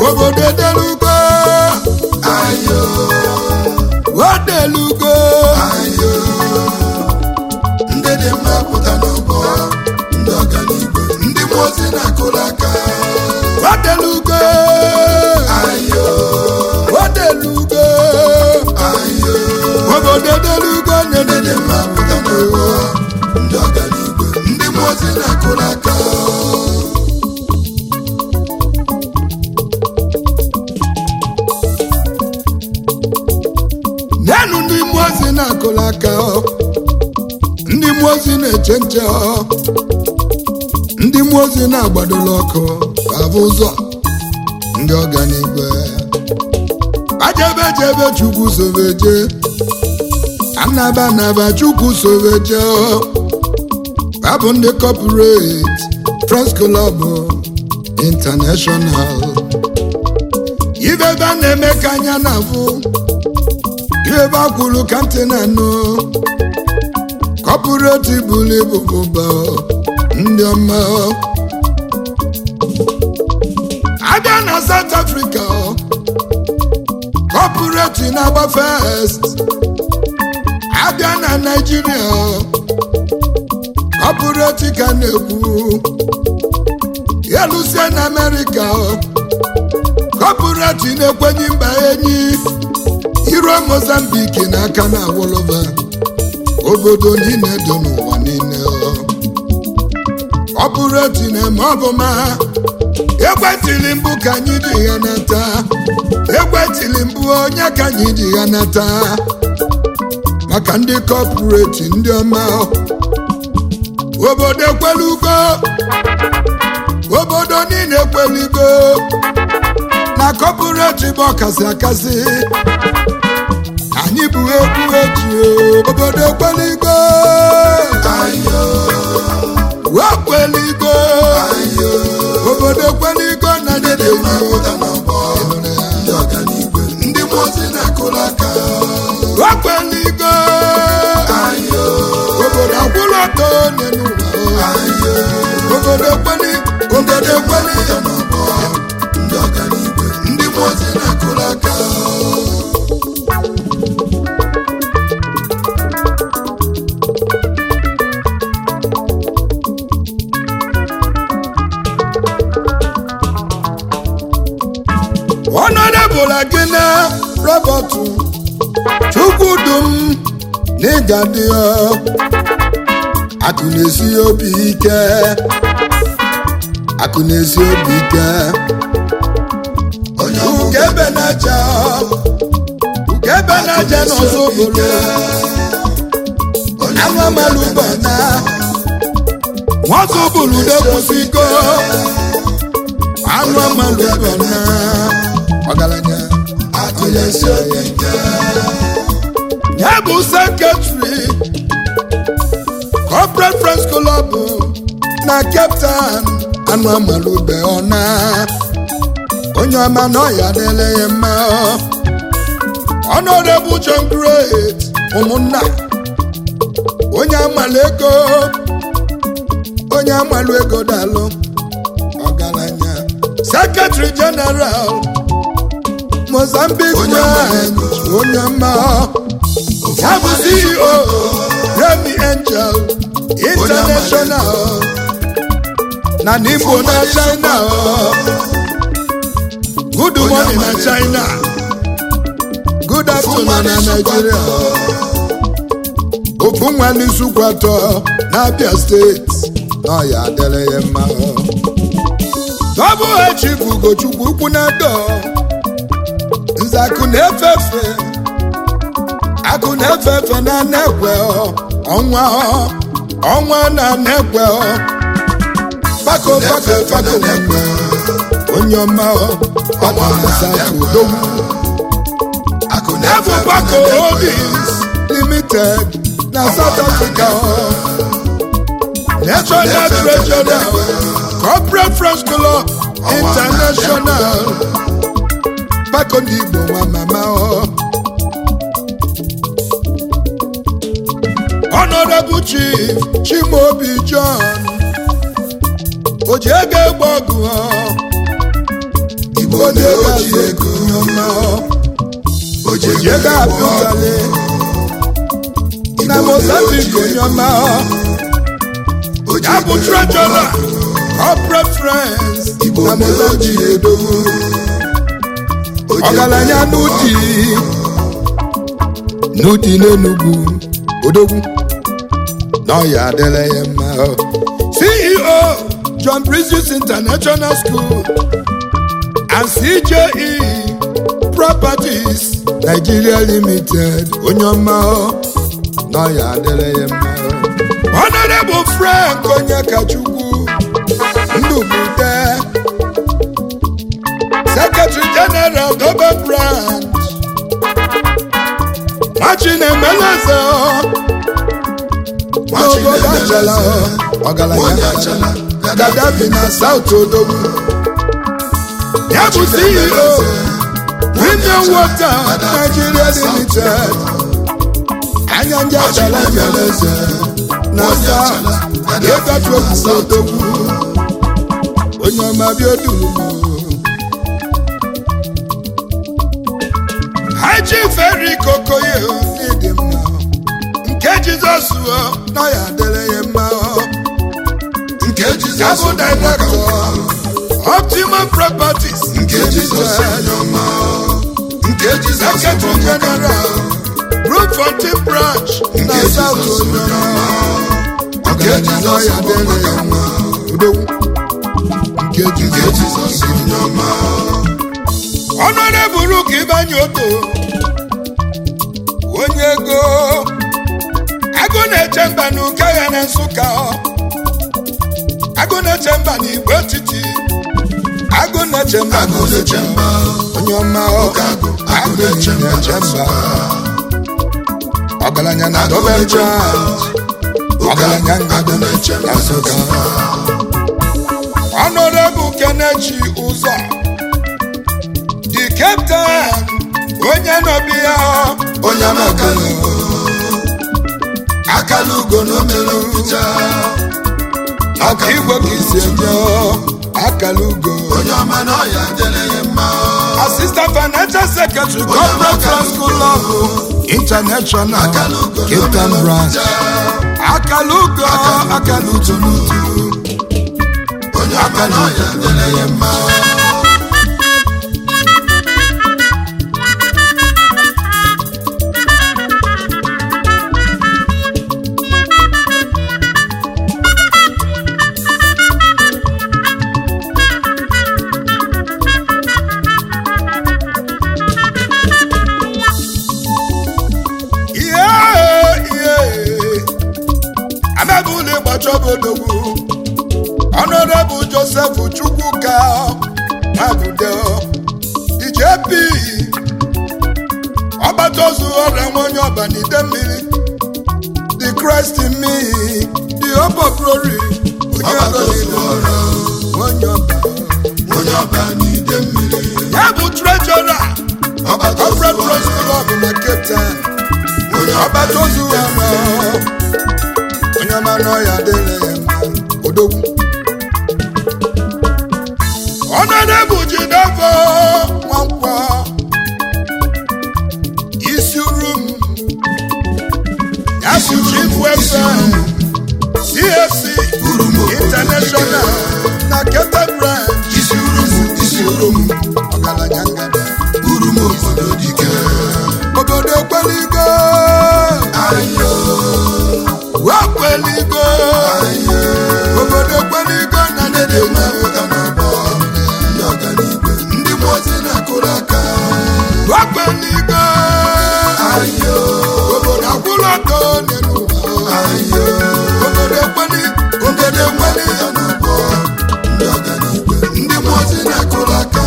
obodo edelugo ayo odelugo ayo ndị dị mma pụta n'ọgbọ ndị ọganigwe ndị mmụọ ozi na-akụrụ aka odelugo ayo odelugo ayo obodo edelugo ndị dị na-edede mma pụta n'ọgbọ ndị ọganigwe ndị mmụọ ozi na-akụrụ aka nyenụ ndị mmụọ ozi na-akụrụ aka ọ. ndị mmụọ ozi na-eche nche ọ. ndị mmụọ ozi na-agbadola ọkụ abụ ụzọ ndị ọganigwe ajebe jebe chukwu sobeje anaba anaba chukwu sobeje ọ. abụ ndị kọpụret Friends Club International ibe ebe a na-eme ka anya na-afụ ebe a kwuru ka ntị na-anụ kọpụreti buru ibu bụba ndị ọma abịa na South Africa kọpụreti na-agba fest abịa na Naịjirịa kọpụreti ka na-ekwu elusie na Amerịka kọpụreti na-ekwenye mba enyi iruo Mozambique n'aka na awoloba obodo niile dị n'ụwa niile ọ bụrụ eti na-eme ọbụma ekwetili mbụ ka anyị ji ya nata ekwetili mbụ onye ka anyị ji ya nata maka ndị kọpụreti ndị ọma obodo ekwelugo obodo niile ekwelugo na kọpụreti bụ ọkasị akasị anyị bụ egwu eji obodo ekweligo ayo wekweligo ayo obodo ekweligo na ndị dị mma pụta n'ọgbọ ndị ọganigwe ndị mmụọ ozi na-akụrụ aka wekweligo ayo obodo akwụrụ ọtọ n'ụwa ayo obodo ekweli obodo ekweli pụta n'ọgbọ ndị ọganigwe ndị mmụọ ozi na-akụrụ aka ọnọdebụla gị na rọbọtụ chukwudum na ịga dị akụ na-esi obi ike akụ na-esi obi ike onye ọbụ ugebe na-aja ugebe na-aja n'ọzọ obodo onye anụ amalụba na nwazọ bụrụ dekwụsịgo anụ amalụba na ọgaranya akụ na-esi obi ike ya bụ sekretari corporate friends club na cape town anụ amalụbe ọna onye ọma na ọya dịle ya mma honorable john great ụmụnna onye amalụ ego onye amalụ ego dalụ ọgaranya secretary general mozambique Onye amalụ branch ego. onye ọma ya bụ ceo remy angel international na n'igbo na china good morning na china good afternoon na nigeria ofu nwa n'isukwu atọ n'abia steeti na ọya adịrị ya mma dọbụ echi bụ ugochukwu ukwu na dọ nze akụ na-efefe akụ na-efefe na na-ekwe ọnwa ọnwa na na-ekwe pako pako pako na-ekwe onye ọma pako na south odogwu akụ Ebu na-efe Bako Holdings Limited na South Africa. National Treasurer, Corporate Friends Club International. Bako ndị Igbo nwa mama ọ. Honorable Chief Chimaobi John. Oji ego egbe ọgụ ọ. onye ga-azụ ego onye ọma oji onye ga-apụtali na mozambique onye ọma ya bụ trejọra corporate friends na mozambique edogo ọgaranya n'ụdị n'ụdị n'enugwu odogwu na ọya adịla ya mma ceo john bridges international school and cje properties nigeria limited onye ọma na ọya adịla ya mma honorable frank onyekachukwu ndụbute secretary general dobe branch machinemeleze n'obodo achala ọgaranya gadafi na south odogwu ya bụ ceo premium water nigeria limited anya ndị achala meleze na south ịgafe okwukwe odogwu onye ọma bịa odulu haji feri kokoye n'ịdị mma nke jizọs na ya dịrị ya mma nke ya jizọs bụ director optimum properties nke jizọs onye ọma nke jizọs secretary general brookfontein branch na Nke south Jizọs onyoma nke ọgaranya na jizọs ya dịrị ya mma udogwu nke nke jizọs jizọs onye ọma ọnọdebụrụ ka ịbanye oto onye ego agụ na-eche mba na ụka ya na nsụka agụ na-eche mba na igbo etiti agụ na-eche mba na agụ na-eche mba onye ọma Ụka agụ, agụ agụ na-eche mba na na-eche mba ọgaranya na Agụ dobe na-eche mba. branch ọgaranya agụ ngada na-eche mba na nsụka ọnọdebụ kenechi ụzọ the captain onye nọbi ya onye amakala ugo akala ugo na omere nficha ọka igwe ka isi eje akala ugo onye ọma na ọya dịrị ya mma assistant financial secretary corporate trust school of international akala ugo na cape town omere branch nficha akala ugo akala ugo n'utu onye ọma na ọya dịrị ya mma ihe ihe amabụla ịgbachọbodogwu ọnọdebụ joseph chukwuka mabude djp ọgbataozu ọrịa nwa onye ọba n'ide mmiri the christ in me the hope of glory onye ọgbata ozu ọbụla ọrụ onye ọba onye ọba n'ide mmiri ya bụ trejọra ọgbata ozu corporate ọrụ trust club na cape town onye ọba ọgbata ozu n'ide ọrụ mmiri onye ọma n'ọya dịrị ya mma odogwu ọnọdebụ jidevọ nwankwọ isi uru m ya bụ chief welfare csc Urumo international na kete branch isi urumu isi urumu ọgaranya ngada urumu obodo dike obodo ekweligo ayo wekweligo ayo obodo ekweligo na ndị dị mma pụta n'ọgbọ ndị ọganigwe ndị mmụọ ozi na-akụrụ aka wekweligo ayo obodo akwụrụ ọtọ n'elu ụwa ayo obodo ekweli ndị dị mma pụta n'ọgbọ ndị ọganigwe ndị mmụọ ozi na-akụrụ aka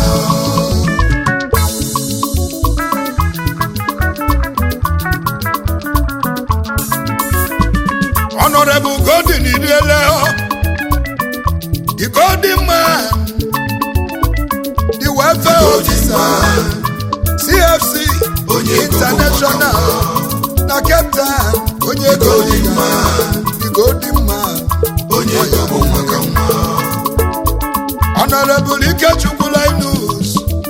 honorable golden iriele the golden man the welfare Golden officer man. cfc Onye ego bụ international na cape town onye ego Golden dị man. the golden man onye ego bụ maka nwa honorable ikechukwu linus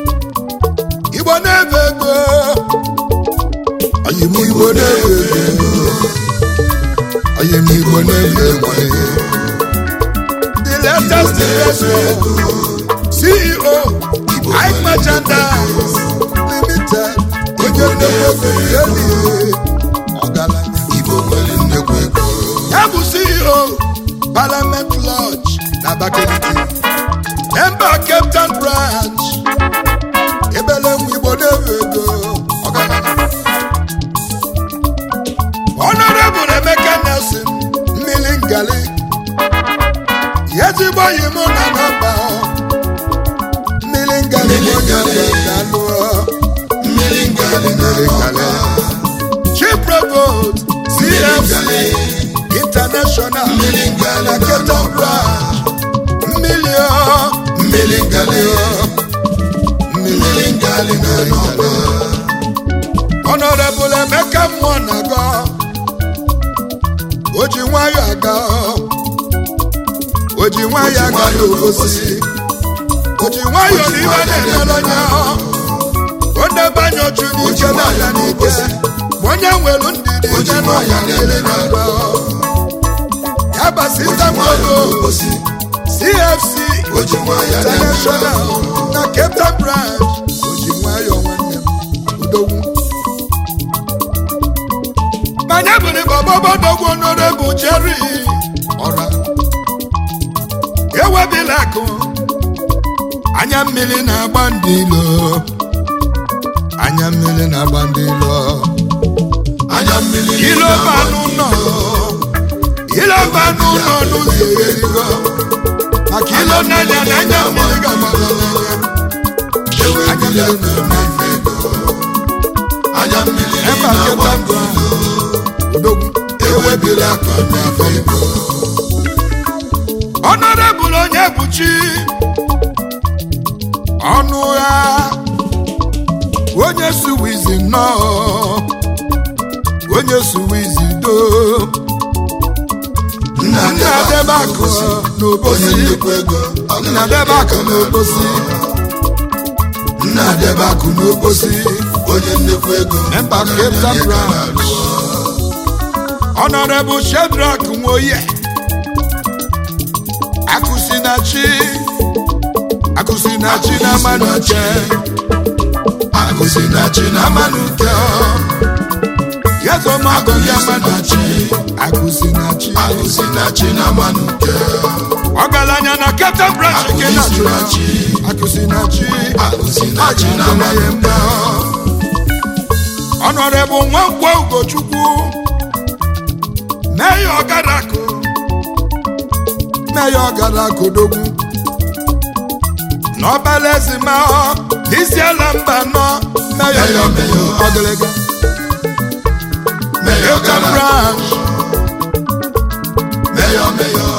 na-ebe ego anyị m igbo na-ebe ego anyị m igbo na-ebe ego the latest investor ceo ike merchandise limited onye nnekwu ego yeli ọgaranya Igbo nwere nnekwu ego ya bụ ceo parliament lodge na abakaliki member cape town branch ebele nwa igbo na-ewe ego ọgaranya honorable emeka nelson mmiri ngali ezigbo yi mụ na nọmba mmiri ngali bụ onye ga-alụ mmiri ngali na nọmba chief provost cfc international mmiri ngali na na cape town nọmba branch mmiri ọ mmiri ngali mmiri mmiri ngali na nọmba Honorable Emeka mmụọ na-aga o ji nwayọ aga o ji nwayọ aga n'obosi o ji nwayọ n'ihe na-emere onye o debanye oju n'ike na-abịa n'ike ma onye nwere ndidi O ji ije nwayọ n'ụwa niile na-agba ya basita mmadụ obosi CFC o ji nwayọ International na Cape Town branch o ji nwayọ nwanne m udogwu manya bụrụ bọbọbọdogwu honorable Jerry ọra ewebila akụ anya mmiri na-agba ndị ilo anya mmiri na-agba ndị ilo anya mmiri ilo banụ nọ ilo banụ nọ n'ụzọ erigo maka ilo n'anya na anya mmiri ga-agbara n'anya ewe mmiri aka na-efe ego anya mmiri ebe na-agba aketa ndụ odogwu ewe mmiri aka na-efe ego honorable onye buchi ọnụ ya onye suwizi nnọọ onye suwizi do nna nna debe akụ onye n'obosi nnukwu ego nna debe akụ n'obosi nna debe akụ n'obosi onye nnukwu ego Member Cape Town branch. honorable shedrak nwoye akụsinachi akụsinachi na amanuche akụzi na chi na amanuche yezomago ndị amanuche akụsinachi akụzi na chi na manuke ọgaranya na Cape branch nke na Akụsinachi. akụsinachi akụzi na chi na Ajụjụ manuke mma honorable nwankwo ugochukwu meya ọgarakụ meya ọgarakụ dogwu n'ọbala ezima isi ala mba nọ meya Meyo, meyo. ọgịlịga meyo Cape gara branch meyo meyo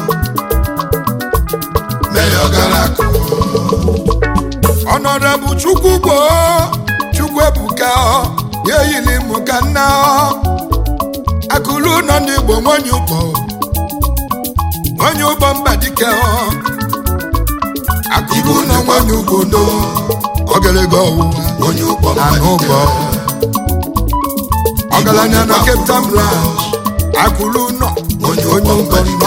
meyo gara akụ honorable chukwu gboo chukwu ebuka ya eyili mụ ka nna akụlụ nọ n'igbo nwanyị ụgbọ nwanyị ụgbọ mba dike akụlụ nọ nwanyị ugbo do ogelege ọwụwa onye ụkpọ anụ ụgbọ ọgaranya na Cape Town branch akụlụ nọ onye ụgbọ nọ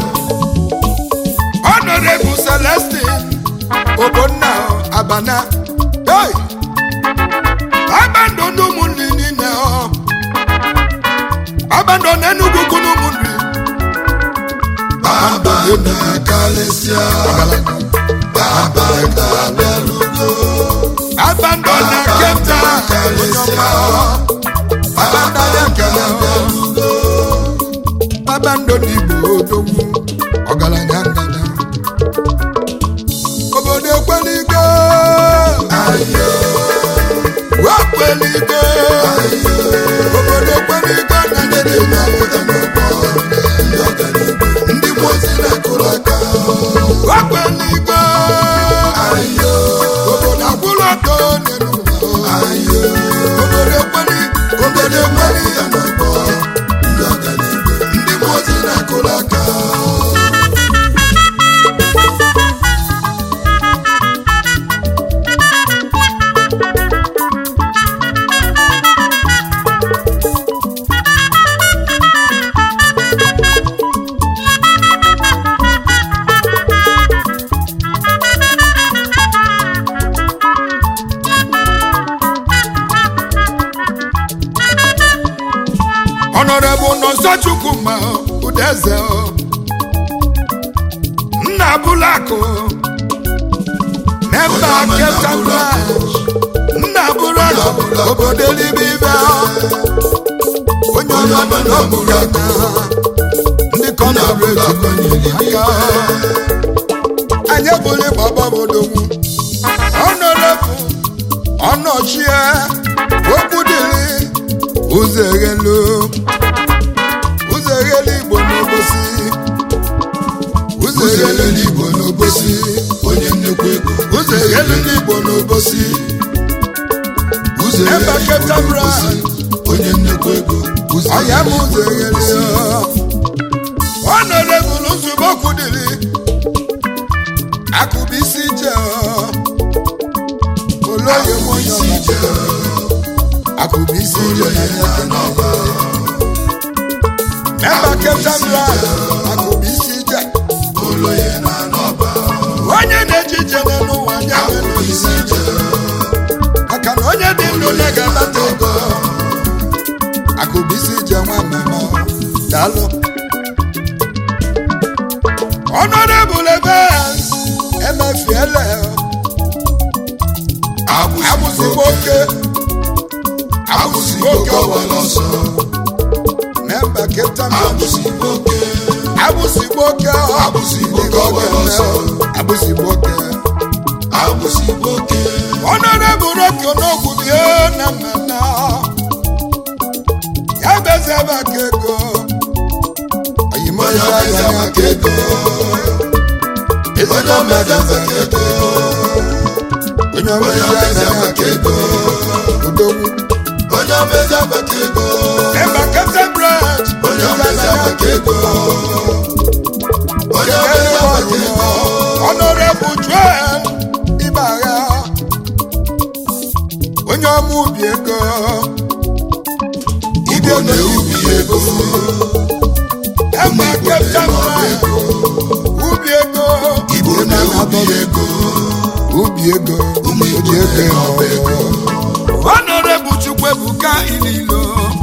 honorable celestine ogbonna abana hey! abando n'ụmụnri niile ọ abando n'enugwu ugwu n'ụmụnri baba na kalịsịa baba ga-abịarugo abando na Cape Town kalịsịa abando ya nkele abando n'igbo odogwu ọgaranya ngada obodo ekweligo ayo wekweligo obodo ekweligo na ndị dị mma na-apụta n'ụgbọ ndị ọganiigwe ndị mmụọ ozi na-akụrụ aka wekweligo ayo obodo akwụrụ ọtọ n'elu ụwa ayo obodo ekweli obodo ekweli na-apụta n'ụgbọ ndị ọganiigwe ndị mmụọ ozi na-akụrụ aka Honorable Nonso Chukwuma Udeze Nna Bulako Member Captain Branch Nna Bulako obodo Elibibe onye ọma nọ n'okpuru aka ndị kọnọbreti konyere aka anyị bụrụ gbaba bodogwu ọnọdụ ọnọchie okwu dịrị ụzọ eghelu ụzọ eghelu igbo n'obosi ụzọ ụzọ eghelu ele n'igbo n'obosi onye nnukwu ego ụzọ eghelu ndị igbo n'obosi ụzọ ele Ebe n'igbo Captain n'obosi onye nnukwu ego ụzọ ọya m ele ụzọ n'igbo eghelu n'obosi ọnọdụ nzube okwu dịrị akụbụ isi je olóyè mọ isi ije akụbụ isi je na ya n'ọba Member Captain Branch akụbụ isi je oloye na n'ọba onye na-eji ije n'elu ụwa anya akụkọ isi ije maka na onye dị ndụ na-ga-anata ego akụbụ isi je nwa mmemme daalụ Honorable Evans emefiele abụzigbo abụzigbo oke abụzigbo oke kọwara ọsọ memba Captain Branch abụzigbo oke abụzigbo oke Abụzigbo oke ọgbara ọsọ. abụzigbo oke abụzigbo oke Honorable Rocky Onogwu bie na mmemme ya beze ebe aka ego oyimo onye eze omeza anya maka ego onye omeza maka ego onye onye omeza omeza anya maka ego udogwu onye omeza maka ego memba Captain Branch onye omeza maka ego onye omeza maka ego Honorable Joel Ibagha onye ọma ubi ego igbo na-ewubi ego Emma Igbo Captain na-eme Branch ego ubi ego igbo na-ewubi ego ubi ego ụmụ igbo oji ego na-eme ego Honorable Chukwuebuka Ililo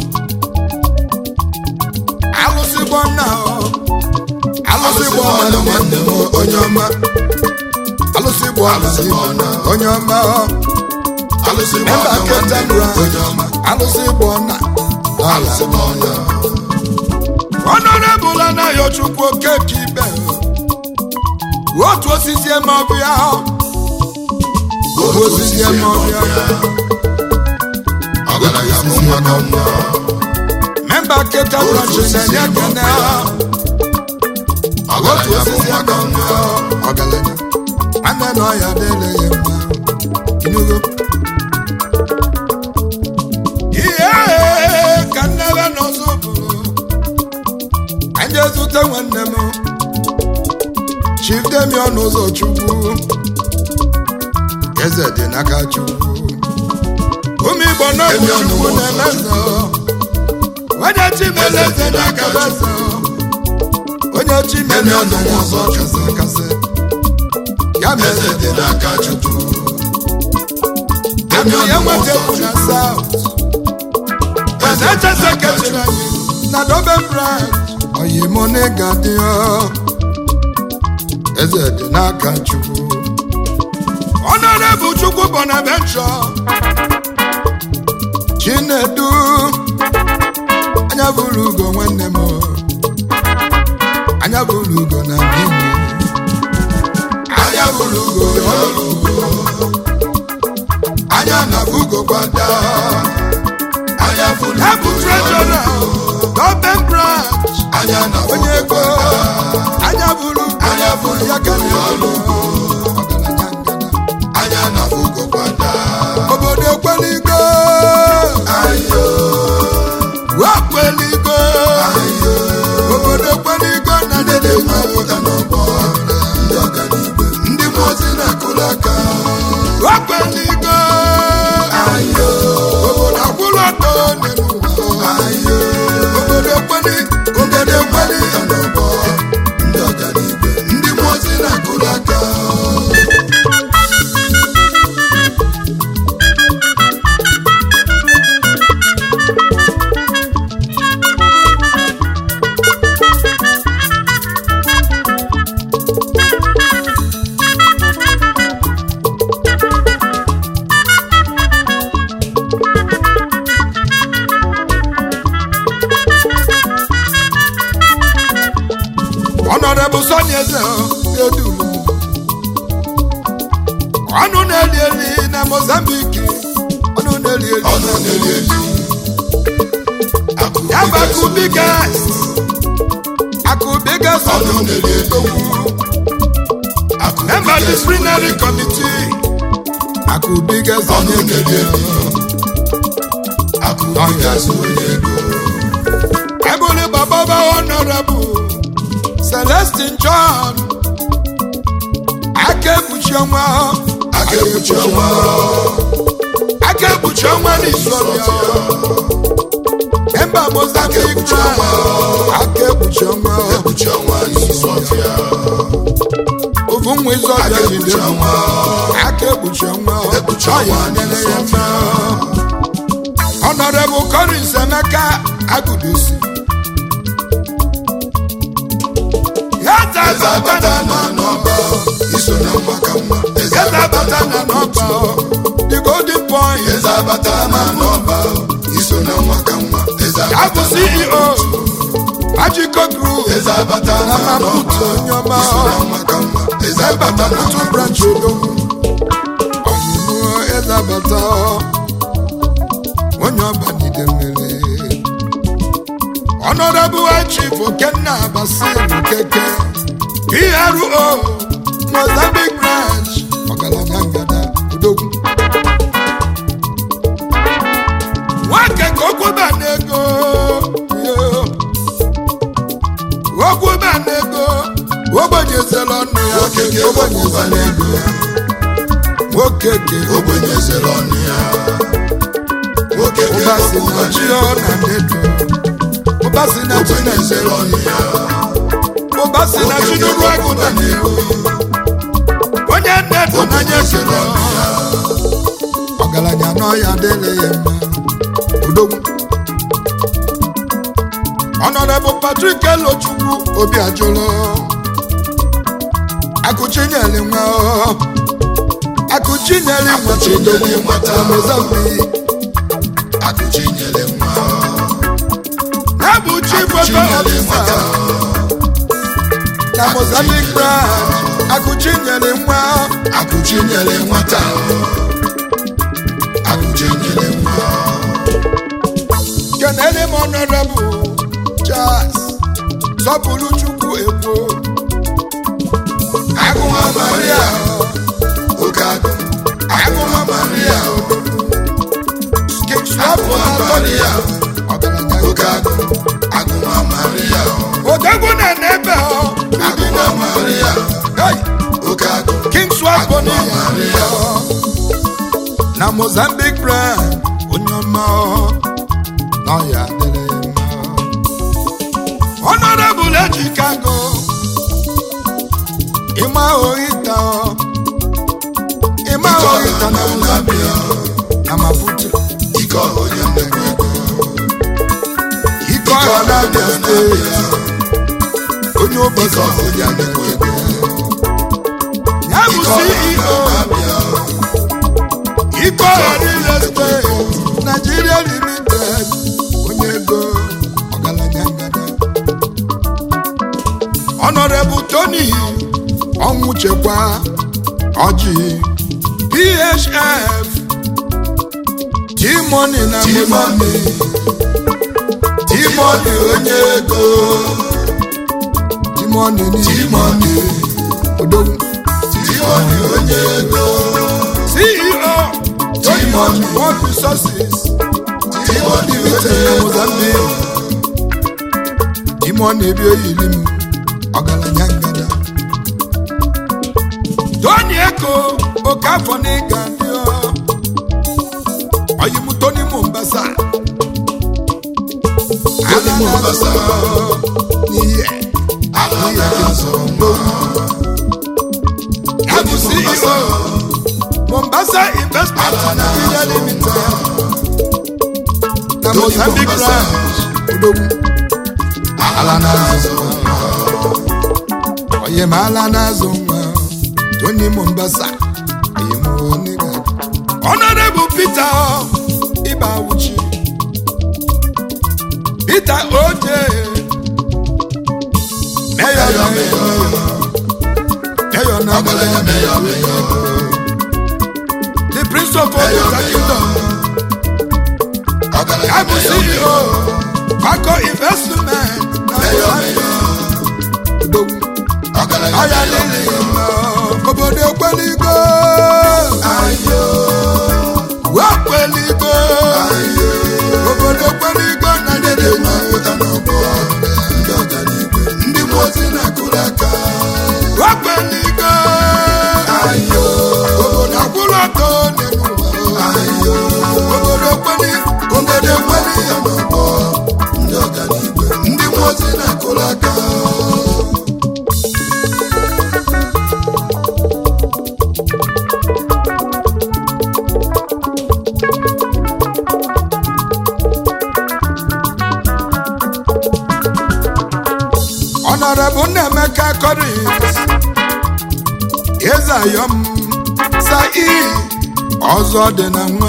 alụsị gbọnna alụsị alụsị gbọnna nwanne m onye ọma alụsị gbọnna Alụsị gbọnna. onye ọma alụsị memba nwanne nwanne Captain m onye Branch ọma alụsị gbọnna alụsị nwanne Honorable Anayochukwu Okeke Ibe otu osisi eme ọbịa otu osisi eme ọbịa ọgaranya bụ nwa ka nwa memba Captain Branch na-enye ekene otu ọgaranya bụ osisi nwa eme ka nwa ọgaranya nwanne na ọya dịle ya mma inugo ihe ka nnebe n'ọzọ bụrụ anyị ezute nwanne m Chief Demion ụzọ Chukwu eze dị n'aka Chukwu ụmụ Igbo n'ọbụ Demion Chukwu ụzọ na-emeze onye chimele eze n'aka beze onye chimele Demion eze ụzọ kasị kasị ya mere eze dị n'aka chukwu Akụ ya Demion nweta ụzọ bụ na chukwu South eze dị Echese n'aka kechiri chukwu anyị na Dobe branch oyimone ga-adị ọ. eze dị n'aka Chukwu Honorable Chukwu Bonaventure Chinedu anya bụrụ ugo nwanne m anya bụrụ ugo na Bini anya bụrụ ugo ọrụ ugo anya na ugo gbada anya bụrụ ya bụ ugo treasurer Dobe branch anya na onye ugo ego gbada anya bụrụ Anya bụrụ ya ka ugo ọrụ ugo ọgaranya ngana anya na ugo gbada obodo ekweligo ayo wekweligo ayo obodo ekweligo na ndị dị mma pụta n'ọgbọ ndị ọganiigwe ndị mmụọ ozi na-akụrụ aka wekweligo ayo obodo akwụrụ ọtọ n'elu ụwa ayo obodo ekweli obodo ekweli pụta n'ọgbọ ndị ọganiigwe ndị mmụọ ozi na-akụrụ aka eze edulu ọnụ na-eli eli na mozambiki ọnụ na-eli eli ọnụ na-eli eli akụ ya bụ akụ bigas akụ bigas ọnụ na-eli eli akụ member disciplinary committee akụ bigas ọnụ onye na-eli kere eli akụ bigas onye ego ebuli bababa honorable celestin john aka ekpuchi ọnwa aka ekpuchi ọnwa aka ekpuchi ọnwa n'isọrịa member mozambique ekpuchi ọnwa. aka ekpuchi ọnwa ekpuchi ọnwa n'isi ọfịa ofu nwa aka izọbịa ekpuchi jide ọnwa aka ekpuchi ọnwa ekpuchi ọ ya ọnwa nyere n'isi ya ọfịa mma honorable collins emeka agụdosi ya eze zazabata abata na n'ọba iso na nwa ka nwa eze Eze abata abata na n'ọba the golden point eze abata na n'ọba iso na nwa ka nwa eze ya bụ abata na ceo magico group eze abata na na maputo n'ọba onye ọma iso na nwa ka nwa eze ebe abata na maputo branch odogwu ọmụmụ eze abata onye ọba nide mmiri honorable chief okenna basil keke pro mozambique branch ọgaranya ngada odogwu nwoke ka okwuba n'ego yo. okwuba n'ego ogbonyezela ọnụ ya nwoke ka ekwuba n'ego nwoke ka ogbenye zere ọnụ ya nwoke ka ụba si ekwuba na chi n'ego ọ na ndedo ụba si na chi ogbenye zere na-ezere ọnụ ya ụba si na chi nwoke ka n'ụrụ agụ na ekwuba n'ego onye nnedo n'anya ogbenye zere zere ọnụ ya ọgaranya n'ọya adịghị ya mma odogwu ọnọdụ patrik elochukwu obi ajụlụ akụchinyere nwa akụchinyere nwa Akụchinyere nwata. na mozambik akụchi nyere nwa ya bụ chief weather Akụchinyere nwata officer na mozambik branch akụchinyere nwa akụchi nyere nwata akụchi nyere nwa kenere m honorable charles sọpụrụ chukwu ekwo agụma maria oke agụ agụma maria kingswapụ na Maria. ọgaranya oke agụ agụma maria odogwu na n'ebe ọ agụma maria Hey! oke agụ kingswapụ na Agụma Maria. na mozambique brand onye ọma ọ, na ọ ya adịrị ya mma honorable ejikago ịma ohita ọ, ịma Ike ọha ohita na na mozambique na maputo ike ọha onye nnekwu ego ike ọha na abia steeti onye ike ụbọchị ọha onye nnekwu ego ya bụ ike ọha ceo na-abịa ike ọha real estate nigeria limited onye ego ọgaranya ngada honorable tony ọnwụ chekwa ọjị phf t-money na T-Money. mozambique timoni onye ego t-money n'ime timoni odogwu timoni onye ego ceo tony T-Money. ọjị world resources timoni limited na mozambique ime ọ na-ebi oyili m ọgaranya ngada tony eko oke afọ na ịga ndị ọyim tony mombasa Tony Mombasa. n'ihe ala na-azọ nwa ya bụ Tony Mombasa. ceo mombasa investment Ala nigeria na-azọ limited na Tony mozambique Mombasa. branch odogwu ala na-azọ nwa onye ma ala na-azụ nwa tony mombasa onye ma onye ga honorable peter ịba awuchi peter oje mayor Mayor, mayor Mayor, Mayor. the prince of Oguta kingdom Ọgaranya I bụ Mayor, CEO Mayor. Paco investment na Mayor, Buhari. Mayor. Odogwu. Ọgaranya ọya Mayor, lili Mayor. mma obodo ekweligo Ayo, wee kweligo ayo. obodo ekweligo na Ndị dị mma pụta n'ọgbọ. Ndị ọganigwe. Ndị mmụọ ozi na-akụrụ aka. wee kweligo Ayo, obodo akwụrụ ọtọ n'elu ụwa ayo. obodo ekweli Ndị dị mma pụta n'ọgbọ. Ndị ọganigwe. Ndị mmụọ ozi na-akụrụ aka. Honorable Nnemeka Collins Ezayom Sai ọzọ dị na nwa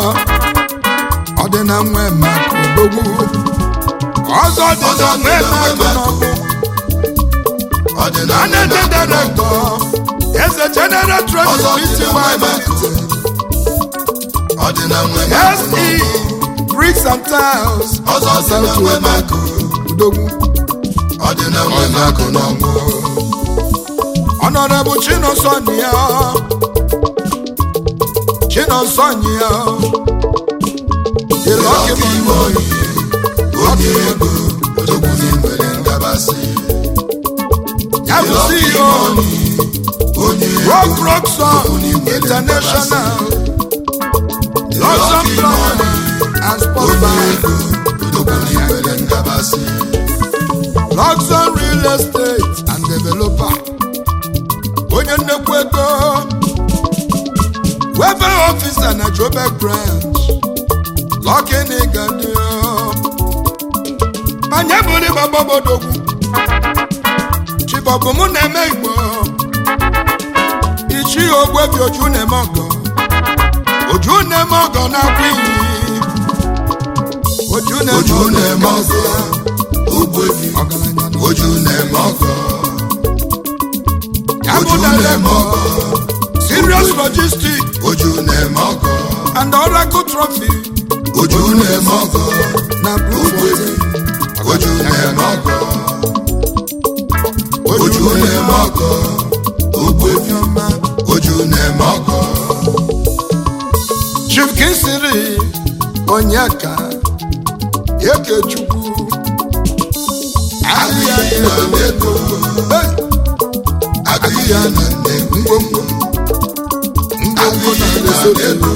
ọ dị na nwa maka odogwu ọzọ dị na nwa maka n'ọgbụ Ọdịnala Managing Director Eze General Ọzọ Trust dị na Pty nwa emelite. Ọdịnala nwe SE Bricks and Tiles Ọzọ dị na nwa emakụ. odogwu Ọdịnala nwe emakụ n'ọgbọ. Honorable Chinosonyia Chinosonyia The Lucky Ọkụ ime Man oyi. Onye ego. Odogwu nwere ngabasị. ya bụ CEO Onye ego. Rock Rock Song International Luxon Plan and Sport Onye Bar ego. Odogwu nwere ngabasị. Luxon Real Estate and Developer onye nnekwu ego Welfare Officer na Joburg Branch Lucky Nigadio manye bụrụ ịgbagbobodogwu chibọbụ mụ na-eme igbo ichi ogbebi oju na-eme ọgọ oju na-eme ọgọ na-akwa iyi oju na-eme Oju ọgọ na-eme ọgọ. Ogbebi. ọgaranya na Oju na-eme ọgọ. ya bụ Oju na-eme director ọgọ. serious logistics Oju na-eme ọgọ. and oracle trophy Oju na-eme ọgọ. na Bloemfontein. Oju na-eme ọgọ. Oju na-eme ọgọ. Ogbebi. ọma Oju na-eme ọgọ. chief kinsiri onyeka ekechukwu Agụ ya na Nnedo. Agụ ya na Nnedo. ngwongwo ngwongwo na lesotho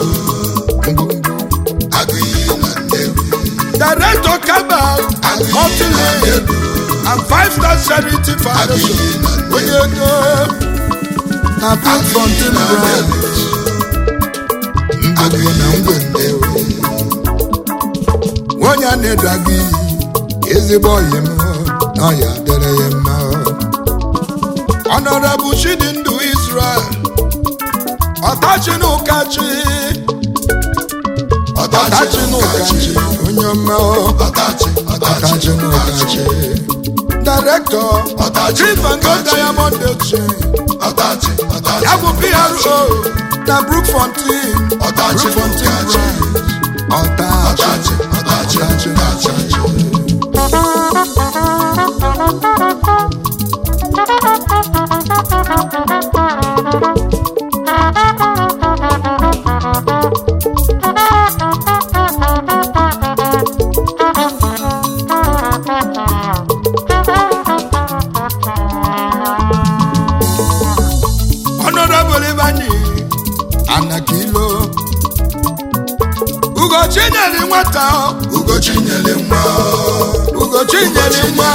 Agụ ya na Nnedo. director kabal multilane and five star charity foundation onye ego na Bloemfontein branch ngwongwo na ngwongwo onye a na-edu aga iyi ezigbo ọyị m na ọya dịrị ya mma Honorable Chidindu Israel ọtachi na ụkachi ọtachi na ụkachi onye ọma Ọdachi, ọdachi, ọtachi na ụkachi Director Ọtachi Chief na and Gold ụkachi. Diamond Exchange ọdachi, ọdachi. ya bụ PRO na Brookfontein Ọtachi na Brookfontein ụkachi. branch ọtachi Ọdachi, ọdachi, ọdachi. Honorable Ibani Anakilo Ugochi nyere nwata Ugochi nyere nwa. Ugochi nyere nwa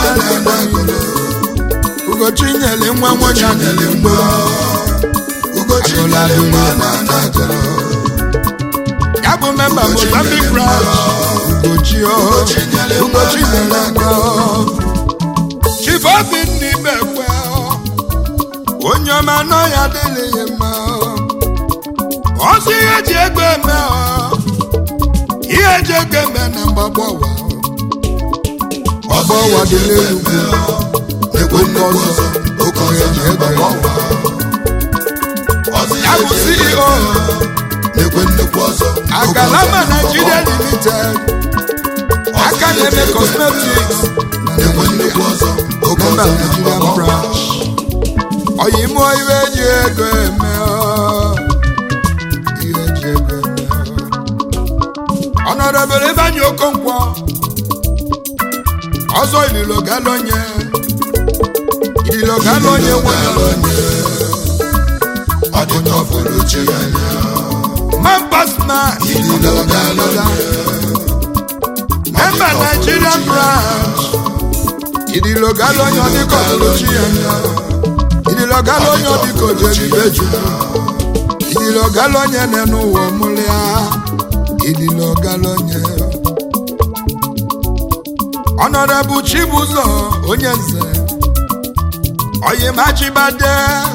Ugochi nyere nwa nwanyị nyere nwa. Ugochi Agụla nyere nwa agụla. na Anagolo. ya bụ memba Ugochi Mozambique nyere branch Ugochi o Ugochi nyere nwa Ugochi na nyere nwa Chief Obinna Ibekwe onye ọma nọ ya adịghị ya mma ọsọ ihe ji ego eme ọ ihe ji ego eme na mgbagbo ụwa ọgbọ ụwa dị n'elu ugwu Ekwe nnukwu ọzọ. Oke ọzọ na mgbagbo ụwa. ya bụ ceo na-ekwe nnukwu ọzọ agalama nigeria limited aka na-eme cosmetics na na-ekwe nnukwu ọzọ oge memba ọzọ nigerian na-agbakọ branch oyimo iwe ji ego eme ọ. ihe ji ego eme ọ. ọnọdụbere Ibanyi Okonkwo ọzọ ililo galonye ililo galonye nwere ọ dị n'ọfụrụ chi ya anya man pass man ililo galonye memba nigerian branch ililo galonye ọdịka ọtụtụ ya ililo galonye ọdịka ojeribeju ililo galonye nenu ụwa mụlịa ililo galonye ọnọdụ chibụzọ onye nze oyimachibade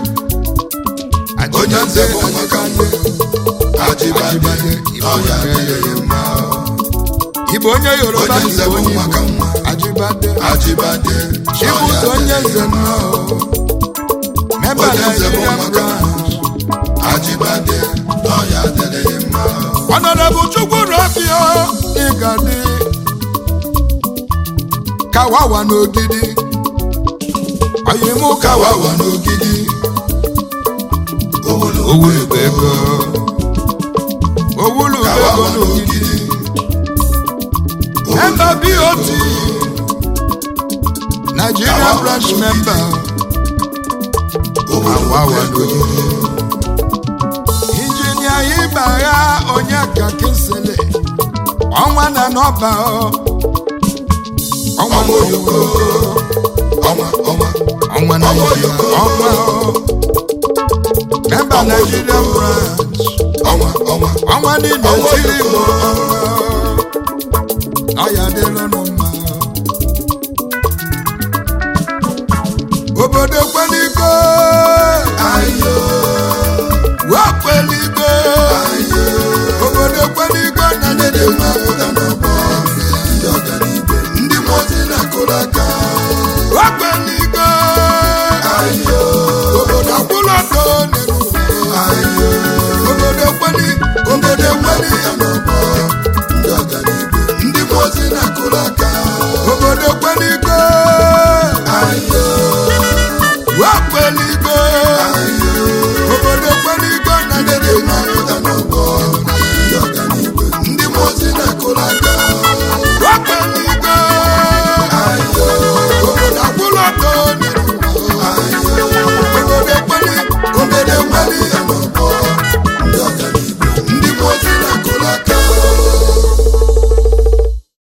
onye nze bụ maka nwa ajibade ọya adịghị mma Igbo onye Yoruba onye nze Igbo bụ onye maka Igbo nwa ajibade ajibade chibụzọ onye nze nnọọ memba Onye nze bụ Nigerian maka branch ajibade ọya adịghị mma Honorable Chukwurabio Igadi Kawawa n'ogidi Oyimu Kawawa kawawa n'ogidi Owulugbo ego Owulugbo ego kawawa n'ogidi n'ogidi Member BOT Nigeria Kawawa branch n'ogidi. member Kawawa n'ogidi Injinia Ibagha Onyeka Kinsele Ọnwa na n'ọba ọ Ọnwa Ọnwa n'oyoko ọnwa ọnwa ọnwa Nigeria Oyoko. ọnwa ọ. Member Ọnwa Nigerian Oyoko. branch ọnwa ọnwa ọnwa niile Ọnwa tiri Igbo Oyoko. ọnwa ọ ya dịlụnụ mma obodo kweligo ayo wee kweligo ayo obodo kweligo na ndị dị mma